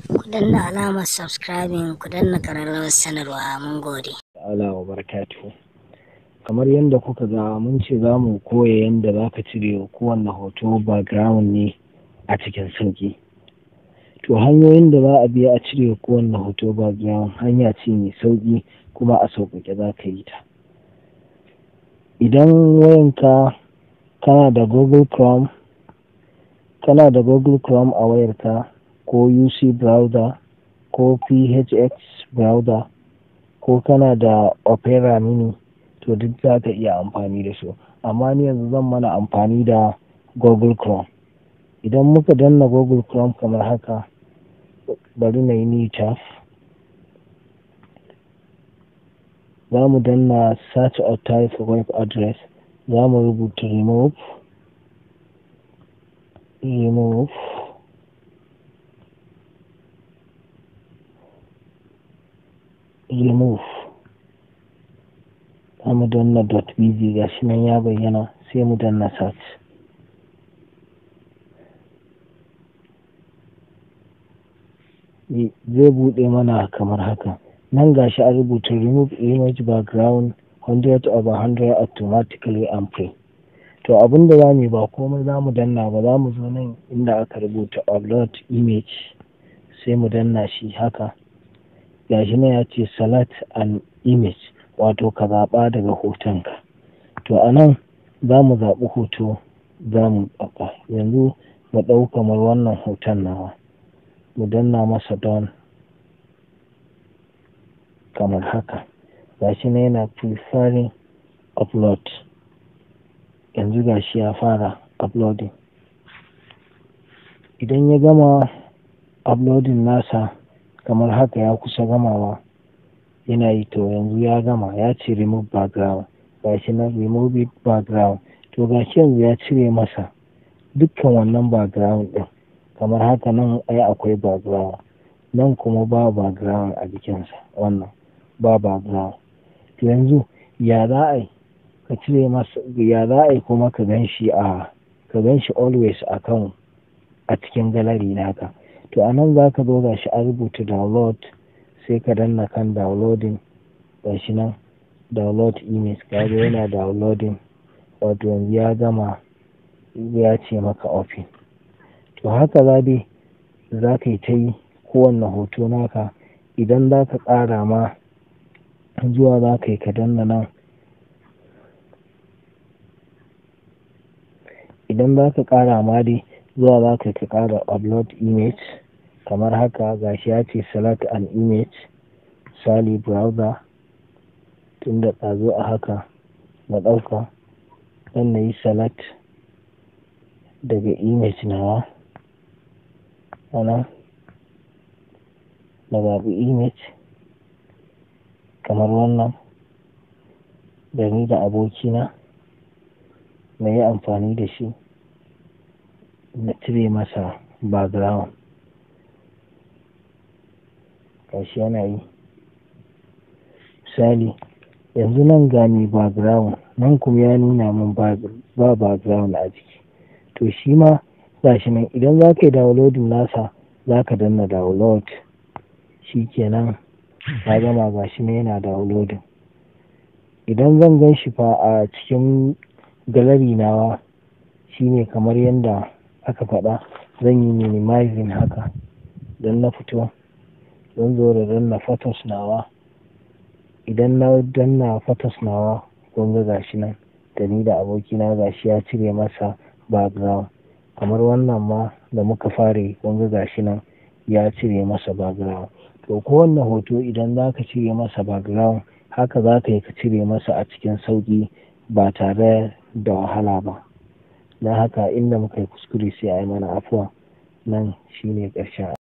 Ku danna alamar subscribing ku danna ƙararrawar sanarwa mun gode. ta'ala wa barakatuhu kamar yadda kuka ga mun ce za mu koya yadda za ka cire kowanne hoto background ne a cikin sauƙi to hanyoyin da za a biya a cire kowanne hoto background hanya ce mai sauƙi kuma a sauƙaƙe za ka yi ta idan wayanka kana da google chrome kana da google chrome a wayarka ko uc browser ko phx browser ko kana da opera mini to duk za ka iya amfani da su amma ni yanzu zan mana amfani da google chrome idan muka danna google chrome kamar haka bari na yi nita za mu danna search or type web address za mu rubuta remove remove remove za mu danna dot bg ga shi nan ya bayyana sai mu danna search zai buɗe mana kamar haka nan gashi a rubuta remove image background 100 over 100 automatically and free to abin da za mu ba komai za mu danna ba za mu zo nan inda aka rubuta upload image sai mu danna shi haka gashi nan ya ce select an image wato ka zaɓa daga hotonka to a nan za mu zaɓi hoto za mu ɗauka yanzu mu ɗau kamar wannan hoton nawa mu danna masa don kamar haka gashi na yana preferring upload yanzu gashi ya fara uploading idan ya gama uploading nasa kamar haka ya kusa gamawa yana yi to yanzu ya gama ya ce remove background gashi na remove it background to gashi yanzu ya cire masa dukkan wannan background din kamar haka nan ai akwai background nan kuma ba background a jikinsa wannan ba background to yanzu ya za a yi ka cire masa ya za a yi kuma ka gan shi a ka gan shi always a kan a cikin gallery naka to a nan za ka zo ga shi a rubuta download sai ka danna kan downloading ga shi nan download image ka ga yana downloading wato yanzu ya gama ya ce maka open to haka za dai za ka yi ta yi kowanne hoto naka idan za ka ƙara ma zuwa za ka yi ka danna nan idan za ka ƙara ma dai zuwa za ka yi ka ƙara upload image kamar haka gashi ya ce select an image misali browser tun da ɗazu a haka na ɗauka dan na yi select daga image nawa ana na zaɓi image kamar wannan da ni da abokina na yi amfani da shi na cire masa background gashi yana yi misali yanzu nan ga mai background nan kuma ya nuna min ba background a jiki to shi ma gashi nan idan za ka yi downloading nasa za ka danna download shi kenan ya gama gashi nan yana downloading idan zan gan shi fa a cikin gallery nawa shine kamar yadda aka faɗa zan yi minimizing haka don na fito zan zo da danna photos nawa idan na danna photos nawa kun ga gashi nan da ni da abokina gashi ya cire masa background kamar wannan ma da muka fare kun ga gashi nan ya cire masa background to kowanne hoto idan za ka cire masa background haka za ka yi ka cire masa a cikin sauƙi ba tare da wahala ba na haka inda muka yi kuskure sai a yi mana afuwa nan shine ƙarshen